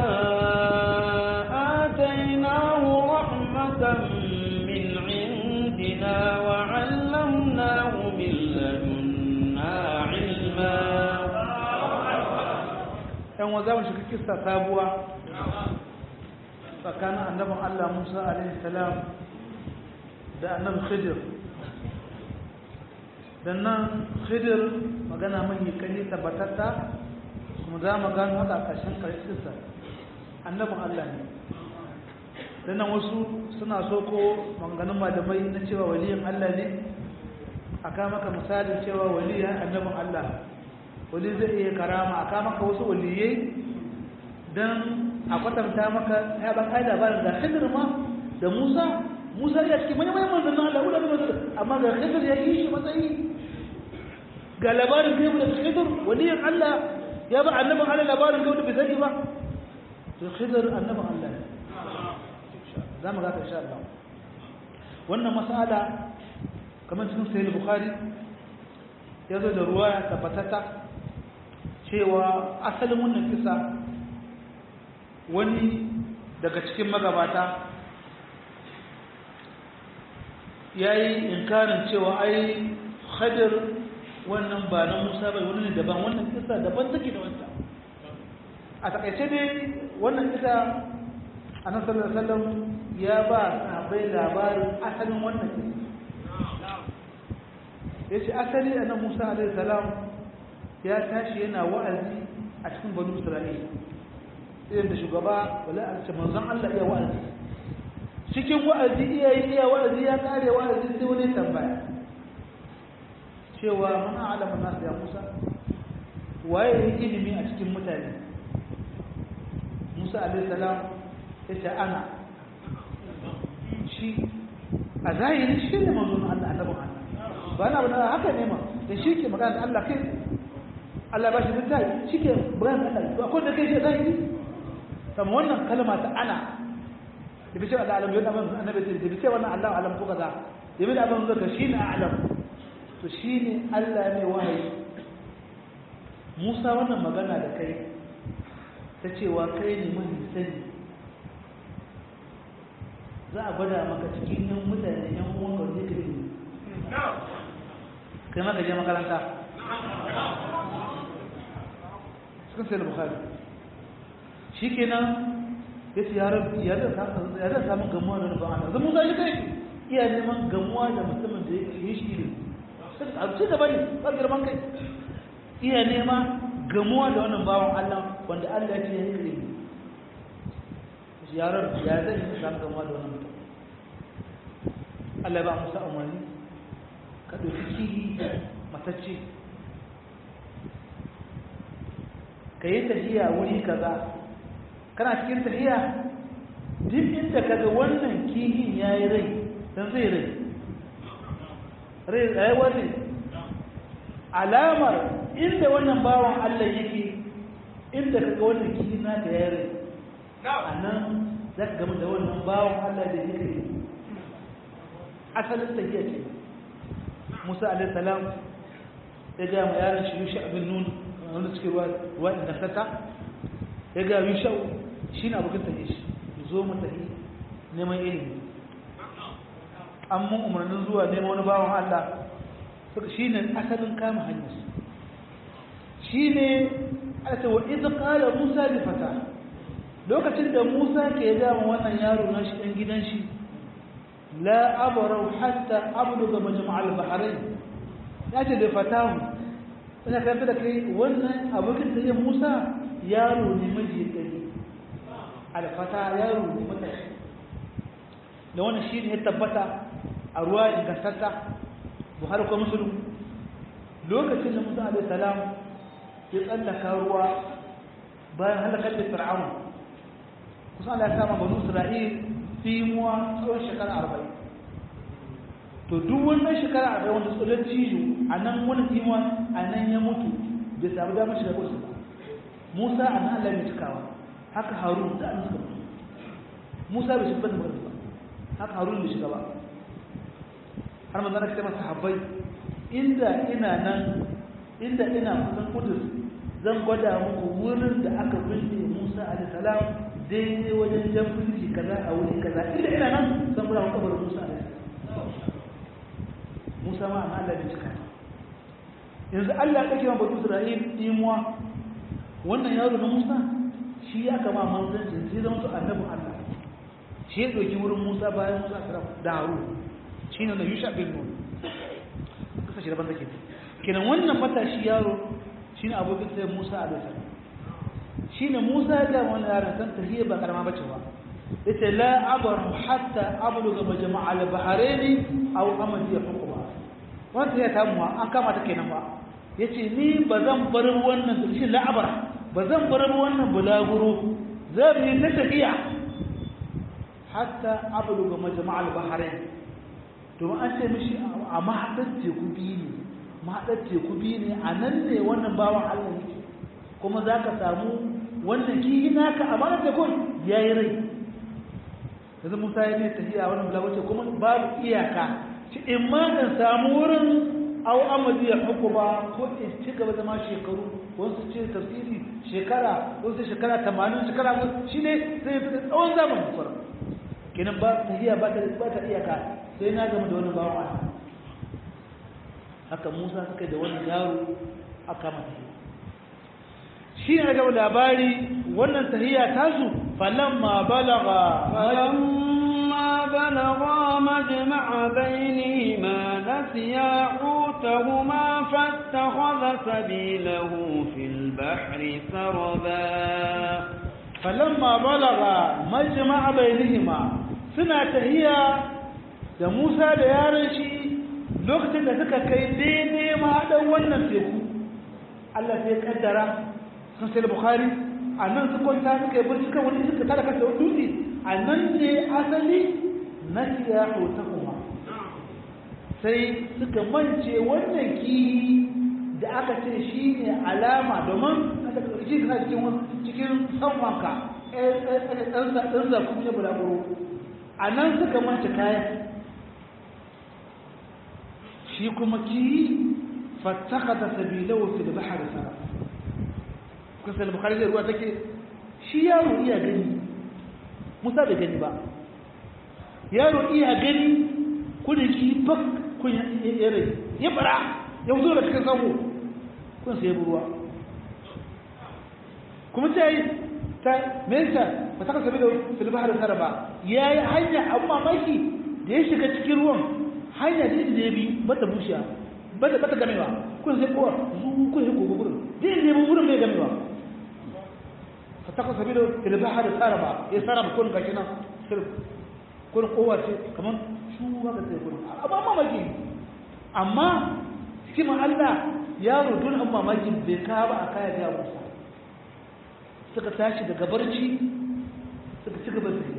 آتيناه رحمة من عندنا وعلمناه من لدنا علما yan wa za mu shiga kissa sabuwa tsakanin annabin Allah Musa alaihi salam da annabin Khidir dan nan Khidir magana mai kani tabbatatta kuma za mu gano haka a ƙarshen kissa annabin Allah ne dan nan wasu suna so ko maganganun malamai na cewa waliyin Allah ne aka maka misalin cewa waliyin annabin Allah wali zai iya karama a kama maka wasu waliyai don a kwatanta maka ya ba kai labarin da khidir ma da musa musa ya cikin manyan manyan manzannin allah wadda da manzannin amma ga khidir ya yi shi matsayi ga labarin gaibu da khidir waliyin allah ya ba annabin allah labarin gaibu da bai sani ba to khidir annabin allah ne za mu gata insha allah wannan mas'ala kamar cikin sahih bukhari ya zo da ruwa ya tabbatata cewa asalin wannan kisa wani daga cikin magabata ya yi inkarin cewa ai khadir wannan ba na musa bai wani ne daban wannan kisa daban take da wanta a takaice dai wannan kisa a nan sallallahu ya ba sahabbai labarin asalin wannan kisa ya ce asali a nan musa alaihi salam ya tashi yana wa'azi a cikin banu isra'ila irin da shugaba wala a ce manzon Allah iya wa'azi cikin wa'azi iya yi iya wa'azi ya kare wa'azi sai wani tambaya cewa mana alamun nasu ya musa waye ya ilimi a cikin mutane musa alaihi salam ya ce ana shi a zahiri shi ne manzon Allah annabin Allah ba na bana haka ne ma da shi ke magana da Allah kai Allah ba shi littafi shi ke magana da Allah akwai da kai shi zai yi kama wannan kalma ta ana da bi ce Allah alam yadda ban annabi ce da bi ce wannan Allah alam ko kaza da bi da abin zaka shi ne alam to shi ne Allah mai wahayi Musa wannan magana da kai ta cewa kai ne mai sani za a gwada maka cikin yan mutane yan uwan ka ne kai kai maka je makaranta cikin sai da bukhari shi kenan ya ce ya zai samun gamuwa da nufin ana zama zai kai iya neman gamuwa da mutumin da ya yi shi ne a ci gaba ne ba girman kai iya nema gamuwa da wannan bawan allah wanda allah ya ce ya yi kare shi yaran ya zai yi samun gamuwa da wannan mutum allah ya ba musa umarni ka ɗauki kihi matacce ka yi tafiya wuri kaza kana cikin tafiya duk inda kaga wannan kihin ya yi rai don zai rai rai rayuwar ne alamar inda wannan bawan allah yake inda kaga wannan kihin na da ya rai a nan za ka gama da wannan bawan allah da yake asalin tafiya ce musa alaihissalam ya gaya ma yaran shi yushe abin nuna wanda suke ruwa da sata ya gaya yushe shi na abokin tafiye shi zo mu tafi neman ilimi an mun umarnin zuwa neman wani bawan allah shi ne asalin kama hanyar shi ne ake wa iza kala musa da fata lokacin da musa ke gama wannan yaro na shi ɗan gidan shi la abarau hatta abluga majma'al bahrain ya ce da fatahu ina karanta da kai wannan abokin da Musa yaro ne miji gari alfata yaro ne matashi da wannan shi ne ya tabbata a ruwa ingantatta Buhari ko Muslim lokacin da Musa alaihi salam ya tsallaka ruwa bayan halakar da Fir'aun kusa Allah ya kama banu Isra'il fimuwa tsawon shekara arba'in to duk wannan shekara arba'in wanda tsoron cijo a nan wani fimuwa a nan ya mutu bai samu damar shiga kursu ba musa a nan allah mai cikawa haka harun da an suka mutu musa bai shiga da ba haka harun bai shiga ba har manzo Allah ya masa sahabbai inda ina nan inda ina kusan kudus zan gwada muku wurin da aka binne Musa alaihi salam daidai wajen jan firji kaza a wuri kaza inda ina nan zan gwada muku kabarin Musa alaihi salam Musa ma amma Allah bai cika yanzu Allah ya kake ma batu Isra'il imuwa wannan yaro na Musa shi ya kama manzancin sai zama su annabin Allah shi ya ɗauki wurin Musa bayan Musa kira da Haru shi ne na Yusha bin Nun kasa shi daban take kenan wannan matashi yaro shi ne abokin sai Musa a daga shi ne Musa ya ga wani yaron san tahiyya ba karama bace ba yace la abaru hatta abluga majma' al-bahrain aw amadi hukuma wanda ya tamuwa an kama ta kenan ba yace ni bazan bar wannan shi la abara ba zan bar wannan bulaguro zan yi ta tafiya hatta abluga majma'al bahrain to an ce mishi a mahadar teku biyu ne mahadar teku biyu ne a nan ne wannan bawan Allah yake kuma za ka samu wannan kiyi naka a mahadar tekun ya yi rai yanzu musa ya ne tafiya wannan bulaguro ce kuma babu iyaka ci in ma in samu wurin au amadi ya hukuma ko in ci gaba zama shekaru wasu ce tafsiri shekara wasu shekara tamanin shekara shi ne zai fi tsawon zamanin kwara kenan ba tafiya ba ta ba ta iyaka sai na gama da wani bawan Allah haka Musa suka da wani yaro aka mata shi ne gaba labari wannan tahiya tasu falamma balagha فلما بلغا مجمع بينهما نسيا حوتهما فاتخذ سبيله في البحر سربا فلما بلغا مجمع بينهما suna tahiya da Musa da yaron shi lokacin da suka kai daidai mahaɗan wannan teku Allah sai kaddara sun sai Bukhari a nan su kwanta suka yi barci kan wani suka tara kasa wani dutse a nan ne asali na siya hauta kuma sai suka mance wannan kiyi da aka ce shi ne alama domin aka ƙarfi kana cikin cikin sanwanka ɗan zaku ne bulaguro a nan suka mance kayan shi kuma kiyi fattaka da sabilawa fil bahar sara kusa da bukari zai ruwa take shi yaro iya gani musa bai gani ba yaro iya gani kudin ki bak kun ya rai ya fara ya zo da cikin sango kun sai ruwa kuma ta yi ta mesa ba ta kasa da fil bahar saraba yayi hanya abu mamaki da ya shiga cikin ruwan hanya da ya bi bata bushiya bata bata gamewa kun sai kowa zu kun sai kogo gurin dai ne mun gurin bai gamewa fataka sabilo fil bahar saraba ya saraba kun gashi nan sir kun kowa ce kaman shu haka sai kun amma mamaki amma cikin Allah yaro dun amma mamaki bai ka ba a kaya ga Musa suka tashi daga barci suka ci gaba da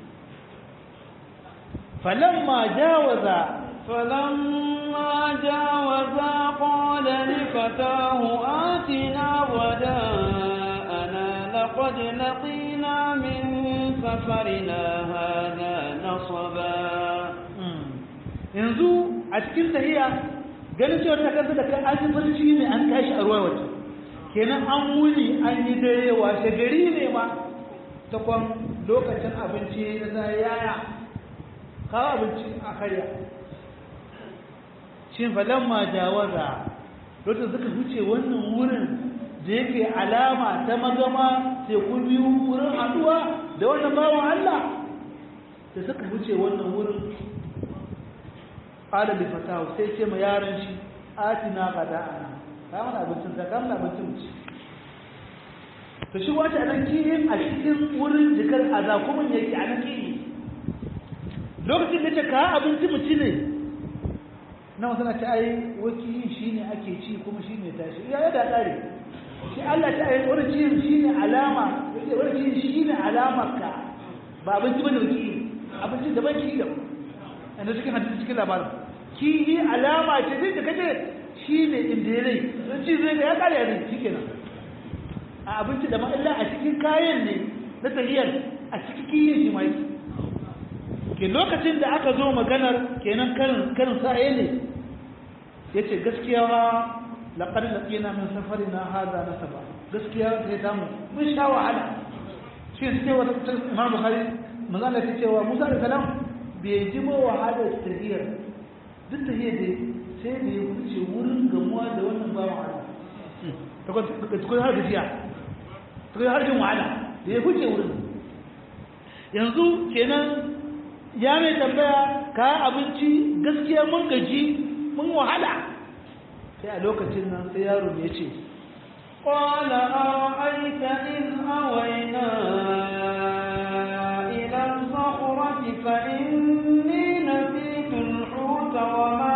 falamma jawaza فلما جاوزا قال لفتاه آتنا وداءنا لقد لقينا من سفرنا هذا نصبا yanzu a cikin tahiya ganin cewa ta kasa da kai an barci ne an tashi a ruwa waje kenan an wuni an yi dare washe gari ne ma ta kwan lokacin abinci na yaya kawo abinci a karya shin falamma jawaza lokacin suka huce wannan wurin da yake alama ta magama teku biyu wurin haduwa da wannan bawan Allah da suka huce wannan wurin qala li fatahu sai ce ma yaron shi atina qada'ana ka mana abincin ka kamar abincin mu to shi wata nan kiyin a cikin wurin jikar azakumin yake a nan kiyi lokacin da ce ka abinci mu ci ne na wasu na ta ai wakilin shi ne ake ci kuma shi ne tashi ya yada tsari shi Allah ta ai wani ci shi ne alama wani ci shi ne alamar ka ba abinci ba da wakili abinci da baki da yanzu cikin hadisi cikin labarin ki yi alama ce duk da kace shi ne inda ya rai don ci zai ga ya kare ne shi kenan a abinci da ma'alla a cikin kayan ne na tahiyar a cikin kiyin shi ma yake ke lokacin da aka zo maganar kenan karin karin sa'aye ne yace gaskiya wa laqad laqina min safarina hadha nasaba gaskiya sai ta mu mun sha wahala shi ne cewa Imam Bukhari manzo Allah ya cewa Musa da salam bai ji ba wahala tahiyar duk tahiyar da sai da ya wuce wurin gamuwa da wannan bawan Allah ta kuma har gajiya ta kuma har jin wahala da ya wuce wurin yanzu kenan ya mai tambaya ka abinci gaskiya mun gaji mun wahala sai a lokacin nan sai yaro ya ce قال أرأيت إذ أوينا إلى الصخرة فإني نسيت الحوت وما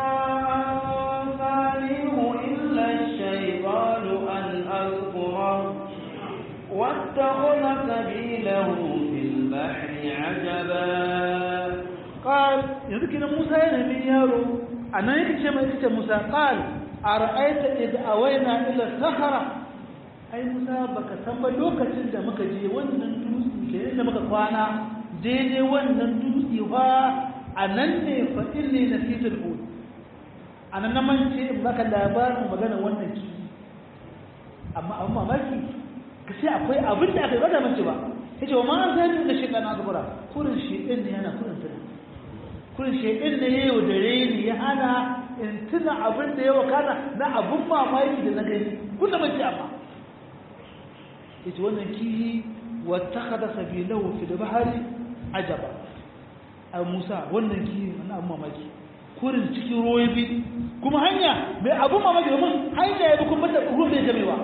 أنسانيه إلا الشيطان أن أذكره واتخذ سبيله في البحر عجبا قال yanzu kina Musa yana min yaro anan yake ce mai kace Musa qal ara'aita id awayna ila sakhara ai Musa baka san ba lokacin da muka je wannan dutse ke inda muka kwana daidai wannan dutse fa anan ne fa inni nasitul hud anan na mance in baka labarin magana wannan ki amma amma mamaki ka sai akwai abin da aka yi bada mace ba yace wa ma zani da shi kana zubura kurin shi din ne yana kurin tuna kurin shi din ne yayi da reni ya hana in tuna abin da ya wakana na abun mamaki da na gani kun da mace amma yace wannan kihi wattakhadha sabilahu fi bahari ajaba a Musa wannan kihi wannan abun mamaki kurin cikin ruwa bi kuma hanya mai abun mamaki domin hanya ya bi kuma da ruwan bai gamewa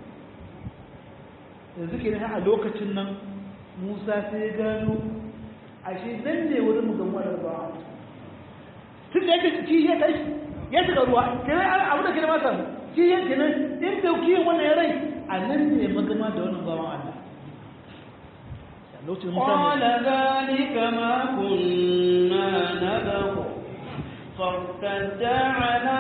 yanzu ke a lokacin nan musa sai ya gano ashe nan ne wurin mu gamuwa da ba tun da yake ci ya tashi ya shiga ruwa kenan abu da kira masa ci ya kenan in da kiyin wannan ya rai a nan ne magama da wannan bawan Allah lokacin musa قال ذلك ما كنا نبغ فارتدا على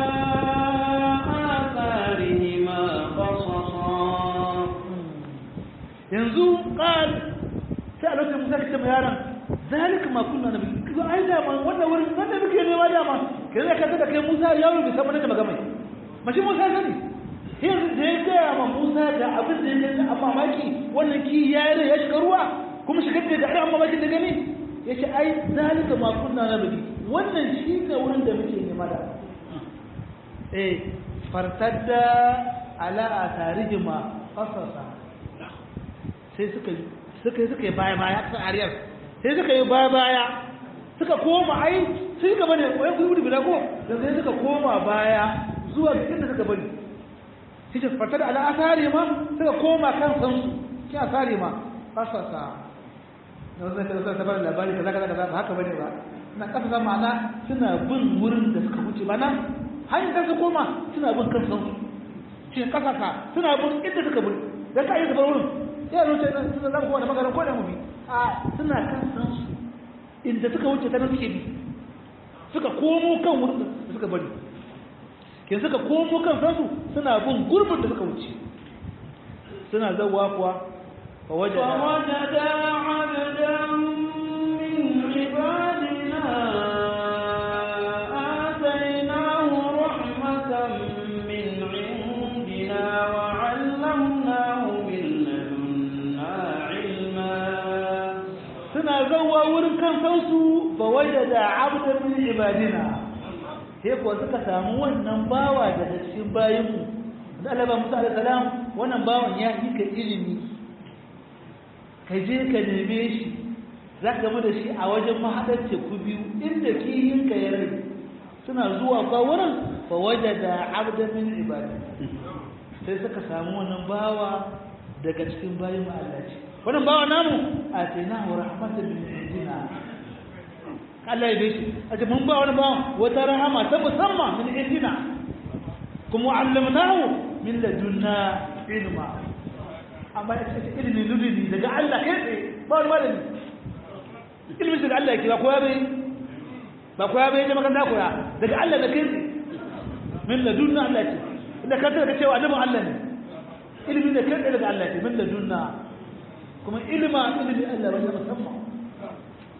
آثارهما قصصا yanzu qal sai a lokacin musa kace mai yaron zalika ma kunna nabi kuma ai da man wannan wurin wanda muke nema da ma kai zai kaga da kai musa yaro bai san da magana mashi musa sani yanzu da ya gaya ma musa da abin da ya gani amma maki wannan ki ya yi ya shiga ruwa kuma shigar da ga amma maki da gani ya ce ai zalika ma kunna nabi wannan shi ne wurin da muke nema da eh fartadda ala atarihima qasasa sai suka suka suka yi baya baya kan ariyar sai suka yi baya baya suka koma ai sai suka bane wai ku gudu bila ko da sai suka koma baya zuwa ga inda suka bari shi ce fata da ala asari ma suka koma kan san su shi asari ma kasasa da wannan kaza ta bada labari kaza kaza kaza ba haka bane ba na kasasa ma'ana suna bin wurin da suka wuce ba nan hanyar da su koma suna bin kan san su shi kasaka suna bin inda suka bari da ka yi su bar wurin ya ruce nan suna zama kowane maganin ko da mu bi a suna kan san su inda suka wuce ta suke bi suka komo kan wurin da suka bari ke suka komo kan san su suna bin gurbin da suka wuce suna zawa kuwa fa waje فوجدا عبدا من عبادنا آتيناه رحمة من عندنا وعلمناه من لدنا علما suna zawa wurin kan san su fa waje da abdan min ibadina sai kuwa suka samu wannan bawa daga cikin bayinmu da Allah ba Musa alaihi salam wannan bawan ya yi ka ilimi ka je ka neme shi za ka gama da shi a wajen mahaɗar teku biyu inda kihinka ya rai suna zuwa kwa wurin fa waje da abdan min ibadi sai suka samu wannan bawa daga cikin bayin Allah ce wannan bawa namu a tsina wa rahmatan min indina Allah ya bishi a ce mun ba wani bawa wata rahama ta musamman min indina kuma allamnahu min ladunna ilma amma ya ce ilimin ludini daga Allah kai tsaye ba wani malami ilimin daga Allah yake ba koya bai ba koya bai ne magana koya daga Allah da kai tsaye min ladunna Allah ce inda ka tsaka cewa annabin Allah ne ilimin da kai tsaye daga Allah ce min ladunna kuma ilima ilimin Allah ba musamman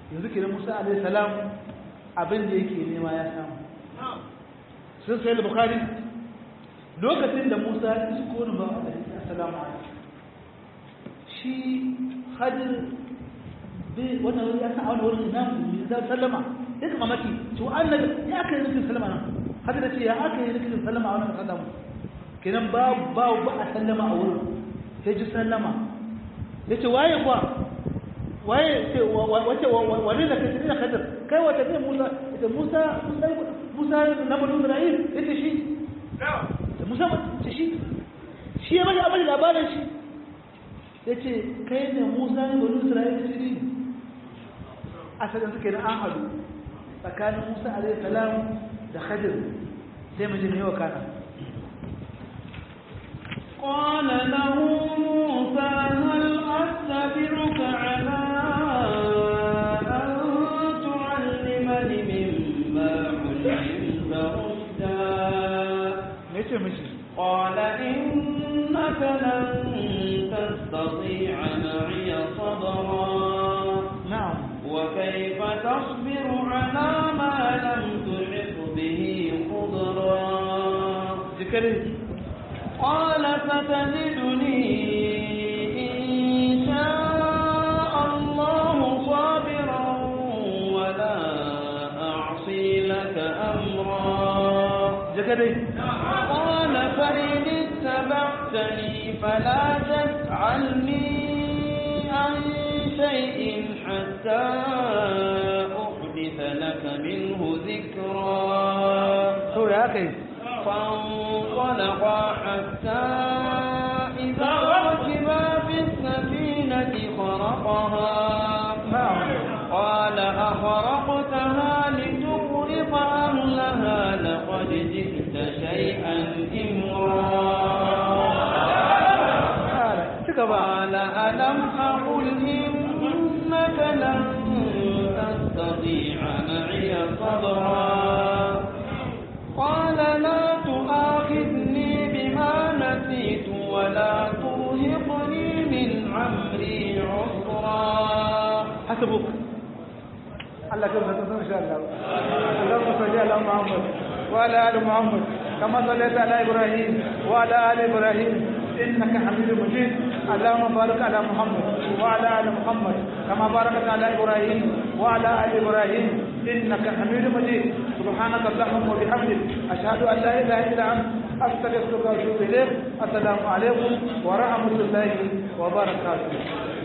yanzu kenan Musa alaihi salam abin da yake nema ya samu sun sai bukhari lokacin da Musa ya isko ni ba assalamu alaikum shi hadir bai wannan wani ya san a wani wurin ina mu da sallama duk mamaki to annabi ya aka yi rikin sallama nan hadir da ce ya aka yi rikin sallama a wannan sallama kenan ba ba ba a sallama a wurin sai ji sallama yace waye kuwa waye ce wace wani da kace da hadir kai wata ne Musa da Musa Musa na bani Isra'il yace shi Musa ce shi shi ya bada abin labarin shi ya ce kai ne musa ne bani isra'ila ce ne asalin suke da an hadu tsakanin musa alaihi salam da khadir sai mu ji ne wa kana قال له موسى هل أتبعك على أن تعلمني مما علمت رشدا me ce mishi قال إنك لن تستطيع معي صبرا na'am وكيف تصبر على ما لم تحط به خضرا jikare قال ستجدني إن شاء الله صابرا ولا أعصي لك أمرا jikare قال فإن اتبعتني فلا تسألني عن شيء حتى أحدث لك منه ذكرا to ya kai فانطلقا حتى إذا ركبا في السفينة خرقها na'am قال أخرقتها لتغرق أهلها لقد جئت شيئا إمرا kala ci gaba قال ألم أقل إنك لن تستطيع معي صبرا قال لا تؤاخذني بما نسيت ولا ترهقني من عمري عسرا hasbuk Allah kan fata san insha Allah Allahumma salli ala Muhammad wa ala ali Muhammad kama sallaita ala Ibrahim wa ala ali Ibrahim innaka Hamidum Majid Allahumma barik ala Muhammad wa ala ali Muhammad kama barakta ala Ibrahim wa ala ali Ibrahim innaka Hamidum Majid سبحانك اللهم وبحمدك أشهد أن لا إله إلا أنت أستغفرك وأتوب إليك السلام عليكم ورحمة الله وبركاته